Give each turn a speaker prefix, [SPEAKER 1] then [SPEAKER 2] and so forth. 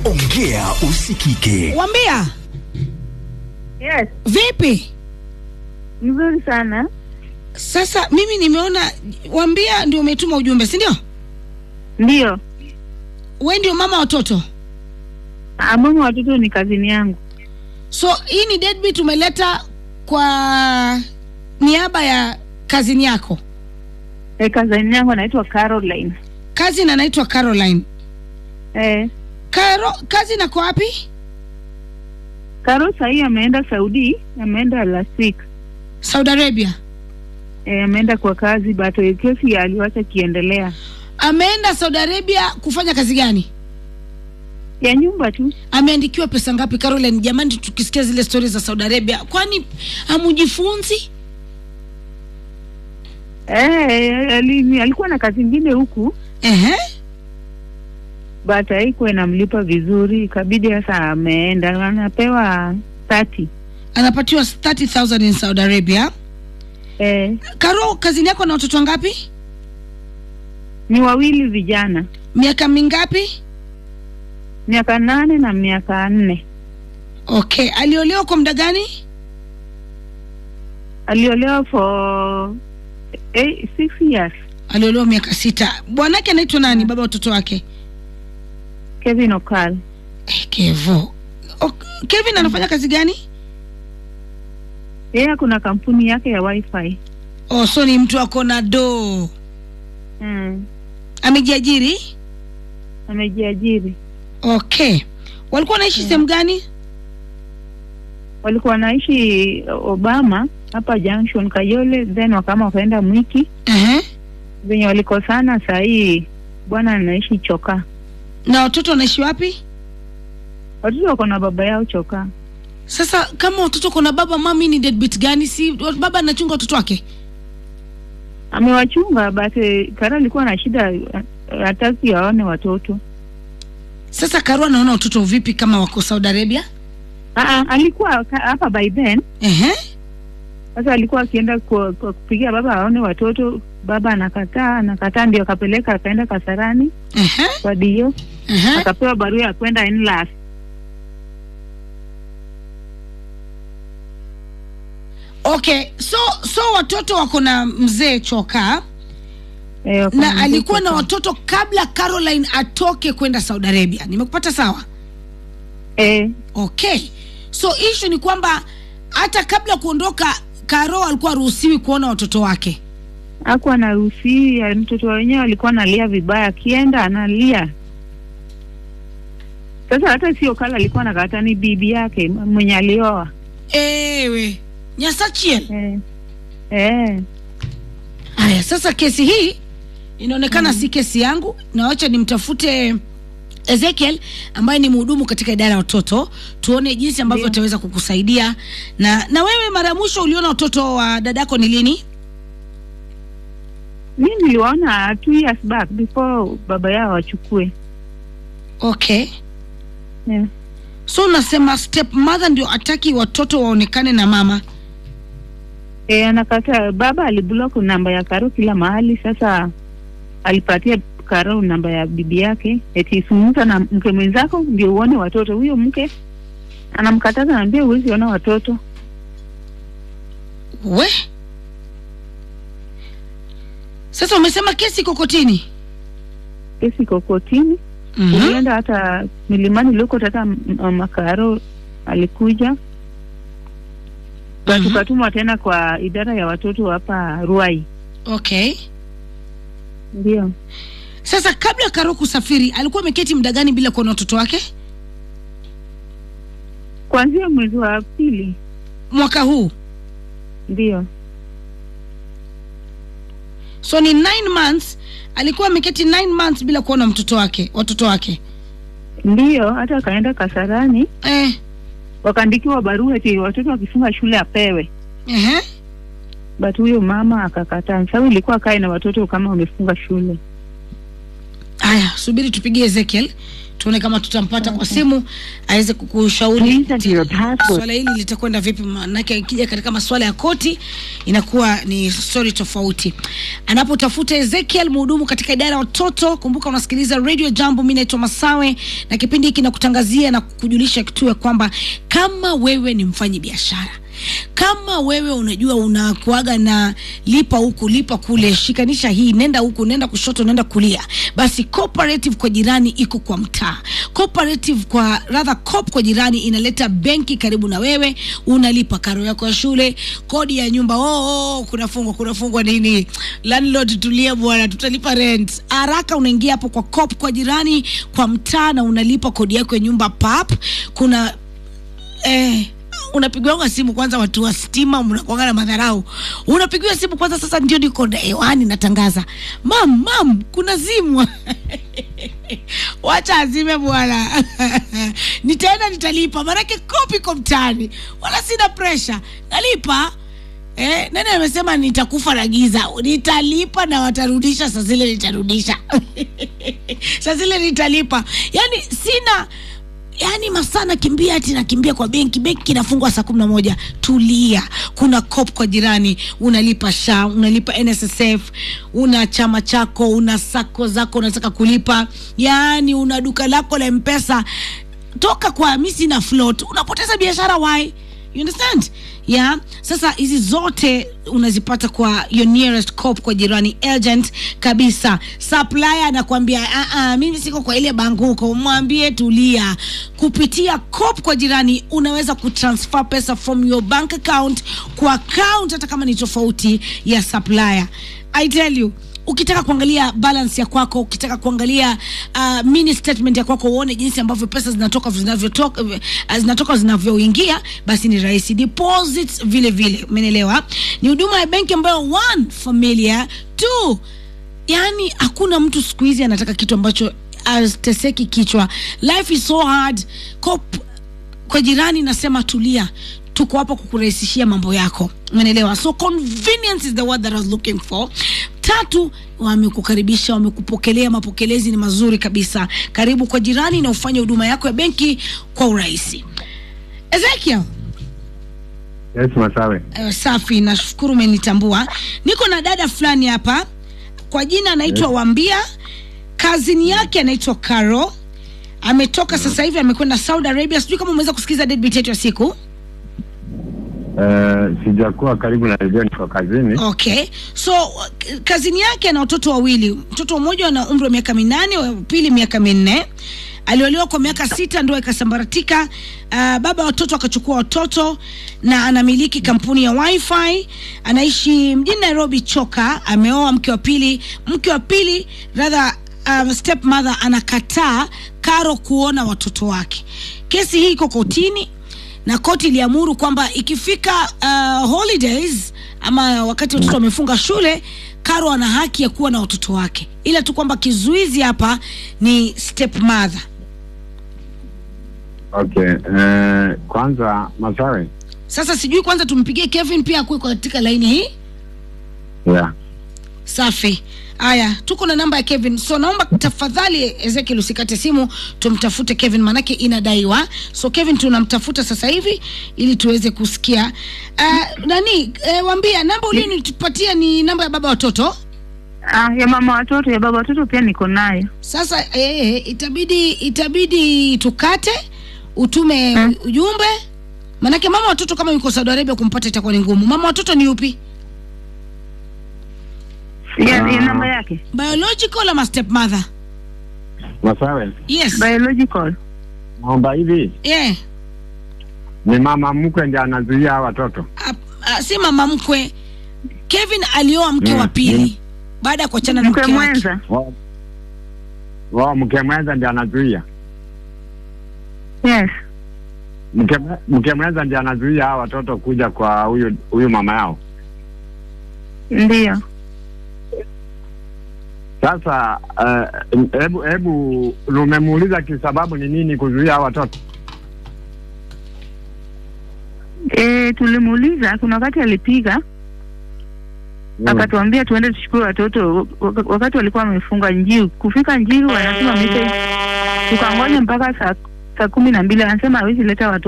[SPEAKER 1] Ongea usikike.
[SPEAKER 2] Wambia,
[SPEAKER 3] Yes,
[SPEAKER 2] vipi?
[SPEAKER 3] mzuri sana.
[SPEAKER 2] Sasa mimi nimeona Wambia ndio umetuma ujumbe, si ndio?
[SPEAKER 3] Ndio,
[SPEAKER 2] We ndio mama watoto,
[SPEAKER 3] Ah, mama watoto ni kazini yangu.
[SPEAKER 2] so hii ni deadbeat umeleta kwa niaba ya kazini yako.
[SPEAKER 3] E, kazini yangu anaitwa Caroline.
[SPEAKER 2] Kazi na naitwa Caroline.
[SPEAKER 3] E,
[SPEAKER 2] Karo, kazi nako wapi?
[SPEAKER 3] Karo sahii ameenda Saudi, ameenda last week.
[SPEAKER 2] Saudi Arabia.
[SPEAKER 3] E, ameenda kwa kazi but eh, kesi aliwacha kiendelea
[SPEAKER 2] Ameenda Saudi Arabia kufanya kazi gani?
[SPEAKER 3] ya nyumba tu.
[SPEAKER 2] Ameandikiwa pesa ngapi Caroline? Jamani, tukisikia zile stori za Saudi Arabia, kwani hamujifunzi?
[SPEAKER 3] E, ali, alikuwa na kazi ingine huku
[SPEAKER 2] Ehe.
[SPEAKER 3] but haikuwa inamlipa vizuri, ikabidi sasa ameenda, anapewa 30.
[SPEAKER 2] Anapatiwa 30,000 in Saudi Arabia.
[SPEAKER 3] E,
[SPEAKER 2] Karo, kazini yako na watoto wangapi?
[SPEAKER 3] ni wawili vijana,
[SPEAKER 2] Miaka mingapi?
[SPEAKER 3] miaka nane na miaka nne.
[SPEAKER 2] Okay, aliolewa kwa muda gani?
[SPEAKER 3] Aliolewa for eight, six years.
[SPEAKER 2] Aliolewa miaka sita. Bwanake anaitwa nani? Baba watoto wake?
[SPEAKER 3] Kevin Okal.
[SPEAKER 2] Eh, Kevo. Ok, Kevin anafanya kazi gani?
[SPEAKER 3] Yeye kuna kampuni yake ya wifi.
[SPEAKER 2] Oh, so ni mtu ako na do.
[SPEAKER 3] Mm.
[SPEAKER 2] Amejiajiri?
[SPEAKER 3] Amejiajiri.
[SPEAKER 2] Okay. Walikuwa wanaishi sehemu gani?
[SPEAKER 3] Walikuwa wanaishi Obama hapa Junction Kayole, then wakama wakaenda Mwiki.
[SPEAKER 2] Ehe.
[SPEAKER 3] Venye walikosana saa hii bwana anaishi Choka.
[SPEAKER 2] Na watoto wanaishi wapi?
[SPEAKER 3] Watoto wako na baba yao Choka.
[SPEAKER 2] Sasa kama watoto kuna baba, mami ni deadbeat gani? Si baba anachunga watoto wake?
[SPEAKER 3] Amewachunga but eh, Kara alikuwa na shida, eh, hataki aone watoto.
[SPEAKER 2] Sasa Karo anaona watoto vipi kama wako Saudi Arabia?
[SPEAKER 3] Aa, alikuwa ka- hapa by then
[SPEAKER 2] Ehe.
[SPEAKER 3] Sasa alikuwa akienda kwa, kwa kupigia baba aone watoto, baba anakataa, anakataa, ndio akapeleka akaenda Kasarani
[SPEAKER 2] Ehe.
[SPEAKER 3] kwa dio,
[SPEAKER 2] Ehe.
[SPEAKER 3] akapewa barua ya kwenda NLAS.
[SPEAKER 2] Okay, so so watoto wako na mzee Choka
[SPEAKER 3] Eh, wako
[SPEAKER 2] na
[SPEAKER 3] na
[SPEAKER 2] alikuwa na
[SPEAKER 3] mtoto.
[SPEAKER 2] watoto kabla Caroline atoke kwenda Saudi Arabia. Nimekupata sawa?
[SPEAKER 3] Eh,
[SPEAKER 2] Okay, so issue ni kwamba hata kabla kuondoka Karo alikuwa haruhusiwi kuona watoto wake.
[SPEAKER 3] hakuwa anaruhusi, mtoto wenyewe alikuwa analia vibaya, akienda analia. Sasa hata sio kala alikuwa anakataa, ni bibi yake mwenye alioa.
[SPEAKER 2] Ewe Nyasachiel.
[SPEAKER 3] Eh, eh,
[SPEAKER 2] Haya, sasa kesi hii inaonekana si kesi yangu, na wacha nimtafute Ezekiel ambaye ni mhudumu katika idara ya watoto, tuone jinsi ambavyo
[SPEAKER 3] Ndio.
[SPEAKER 2] ataweza kukusaidia. Na na wewe, mara ya mwisho uliona watoto wa dadako ni lini?
[SPEAKER 3] mi niliwaona two years back before baba yao wachukue.
[SPEAKER 2] Okay,
[SPEAKER 3] Eh.
[SPEAKER 2] so unasema step mother ndio ataki watoto waonekane na mama.
[SPEAKER 3] E, anakataa. Baba aliblock namba ya Karo kila mahali. Sasa alipatia Karo namba ya bibi yake, eti zungumza na mke mwenzako ndio uone watoto. Huyo mke anamkataza, naambia huwezi ona watoto.
[SPEAKER 2] We sasa umesema kesi iko kotini.
[SPEAKER 3] Kesi iko kotini.
[SPEAKER 2] Mhm.
[SPEAKER 3] Ulienda hata milimani Lokot, hata m- mama Karo alikuja na
[SPEAKER 2] Mhm.
[SPEAKER 3] tukatumwa tena kwa idara ya watoto hapa Ruai.
[SPEAKER 2] Okay,
[SPEAKER 3] Ndio
[SPEAKER 2] sasa kabla Karo kusafiri alikuwa ameketi muda gani bila kuona watoto wake?
[SPEAKER 3] kuanzia mwezi wa pili.
[SPEAKER 2] Mwaka huu
[SPEAKER 3] Ndio
[SPEAKER 2] so ni nine months alikuwa ameketi nine months bila kuona mtoto wake watoto wake
[SPEAKER 3] ndio, hata akaenda Kasarani
[SPEAKER 2] eh,
[SPEAKER 3] wakaandikiwa barua eti watoto wakifunga shule apewe,
[SPEAKER 2] ehe.
[SPEAKER 3] but huyo mama akakataa. Sababu ilikuwa kae na watoto kama wamefunga shule.
[SPEAKER 2] Haya, subiri tupigie Ezekiel tuone kama tutampata kwa simu aweze kukushauri
[SPEAKER 3] Please enter your password.
[SPEAKER 2] swala hili litakwenda vipi, manake ikija katika masuala ya koti inakuwa ni story tofauti. Anapotafuta Ezekiel mhudumu katika idara ya watoto, kumbuka unasikiliza Radio Jambo. Mimi naitwa Masawe na kipindi hiki nakutangazia na kukujulisha kitu ya kwamba kama wewe ni mfanyi biashara kama wewe unajua unakuaga na lipa huku lipa kule, shikanisha hii, nenda huku, nenda kushoto, nenda kulia, basi cooperative kwa jirani iko kwa mtaa. Cooperative kwa rather cop kwa jirani inaleta benki karibu na wewe, unalipa karo yako ya shule, kodi ya nyumba. Oh, oh kunafungwa kunafungwa nini? Landlord, tulia bwana, tutalipa rent haraka. Unaingia hapo kwa cop kwa jirani kwa mtaa na unalipa kodi yako ya nyumba pap. Kuna eh, unapigiwa simu kwanza, watu wa stima mnakuanga na madharau. Unapigiwa simu kwanza, sasa ndio niko na hewani natangaza, mam mam, kuna simu wacha azime bwana nitaenda nitalipa, maanake kopi ko mtaani, wala sina presha, nalipa Eh, nani amesema nitakufa na giza? Nitalipa na watarudisha saa zile, nitarudisha saa zile nitalipa. Yani sina yani masaa nakimbia ati nakimbia kwa benki, benki inafungwa saa kumi na moja. Tulia, kuna cop kwa jirani, unalipa SHA, unalipa NSSF, una chama chako, una sako zako unataka kulipa, yani una duka lako la mpesa. Toka kwa mi sina float, unapoteza biashara why? You understand? Yeah. Sasa hizi zote unazipata kwa your nearest cop kwa jirani agent kabisa. Supplier anakuambia ah ah, mimi siko kwa ile bank huko, mwambie tulia. Kupitia cop kwa jirani unaweza kutransfer pesa from your bank account kwa account hata kama ni tofauti ya supplier. I tell you ukitaka kuangalia balance ya kwako, ukitaka kuangalia uh, mini statement ya kwako, uone jinsi ambavyo pesa zinatoka zinavyotoka uh, zinatoka zinavyoingia, basi ni rahisi. Deposits vile vile, umeelewa? Ni huduma ya benki ambayo one familiar, two yani hakuna mtu siku hizi anataka kitu ambacho ateseki kichwa. Life is so hard. Cop kwa jirani nasema tulia, tuko hapa kukurahisishia mambo yako, umeelewa? So convenience is the word that I was looking for. Tatu, wamekukaribisha, wamekupokelea, mapokelezi ni mazuri kabisa. Karibu kwa jirani na ufanye huduma yako ya benki kwa urahisi. Ezekiel,
[SPEAKER 4] Yes, Masawe.
[SPEAKER 2] eh, safi, nashukuru umenitambua. Niko na dada fulani hapa kwa jina anaitwa Wambia, kazini yake anaitwa Caro, ametoka sasa hivi amekwenda Saudi Arabia. Sijui kama umeweza kusikiza deadbeat yetu ya siku.
[SPEAKER 4] Uh, sijakuwa karibu na redio, niko kazini.
[SPEAKER 2] Okay, so k- kazini yake ana watoto wawili. Mtoto mmoja ana umri wa miaka minane, wa pili miaka minne. Aliolewa kwa miaka sita, ndoa ikasambaratika. Uh, baba wa watoto akachukua watoto na anamiliki kampuni ya wifi. Anaishi mjini Nairobi Choka. Ameoa mke wa pili. Mke wa pili rather um, stepmother anakataa Karo kuona watoto wake. Kesi hii iko kotini na koti iliamuru kwamba ikifika uh, holidays ama wakati watoto wamefunga shule, Karo ana haki ya kuwa na watoto wake, ila tu kwamba kizuizi hapa ni stepmother.
[SPEAKER 4] Okay. Uh, kwanza Masawe.
[SPEAKER 2] Sasa sijui, kwanza tumpigie Kevin pia akuwe katika laini hii.
[SPEAKER 4] Yeah.
[SPEAKER 2] Safi. Haya, tuko na namba ya Kevin, so naomba tafadhali Ezekiel usikate simu, tumtafute Kevin manake inadaiwa. So Kevin tunamtafuta sasa hivi ili tuweze kusikia uh, nani uh, wambia namba ulionitupatia ni namba ya baba watoto.
[SPEAKER 3] Ah, ya mama watoto ya baba watoto pia niko nayo.
[SPEAKER 2] Sasa eh, itabidi itabidi tukate utume
[SPEAKER 3] Hmm.
[SPEAKER 2] ujumbe, manake mama watoto kama yuko Saudi Arabia kumpata itakuwa ni ngumu. Mama watoto ni yupi,
[SPEAKER 3] Ya, ya
[SPEAKER 4] Ah.
[SPEAKER 3] namba yake
[SPEAKER 2] biological ama stepmother?
[SPEAKER 4] Masawe.
[SPEAKER 2] Yes,
[SPEAKER 3] biological.
[SPEAKER 4] Naomba hivi,
[SPEAKER 2] yeah.
[SPEAKER 4] ni mama mkwe ndiye anazuia hawa watoto.
[SPEAKER 2] A- a- si mama mkwe. Kevin alioa mke
[SPEAKER 4] Mm,
[SPEAKER 2] wa pili
[SPEAKER 4] mm.
[SPEAKER 2] baada ya kuachana na
[SPEAKER 3] Mke
[SPEAKER 2] mke wake.
[SPEAKER 3] mwenza.
[SPEAKER 4] Wao wao mke mwenza ndiye anazuia.
[SPEAKER 3] Yes.
[SPEAKER 4] Mke mke mwenza ndiye anazuia hawa watoto kuja kwa huyu huyu mama yao.
[SPEAKER 3] Ndio.
[SPEAKER 4] Sasa eh, hebu uh, hebu umemuuliza kisababu ni nini kuzuia hawa watoto?
[SPEAKER 3] E, tulimuuliza kuna wakati alipiga akatuambia tuende tuchukue watoto wak- wakati walikuwa wamefunga Njiu. Kufika Njiu wanasema message, tukangoja mpaka saa saa kumi na mbili, anasema hawezi leta watoto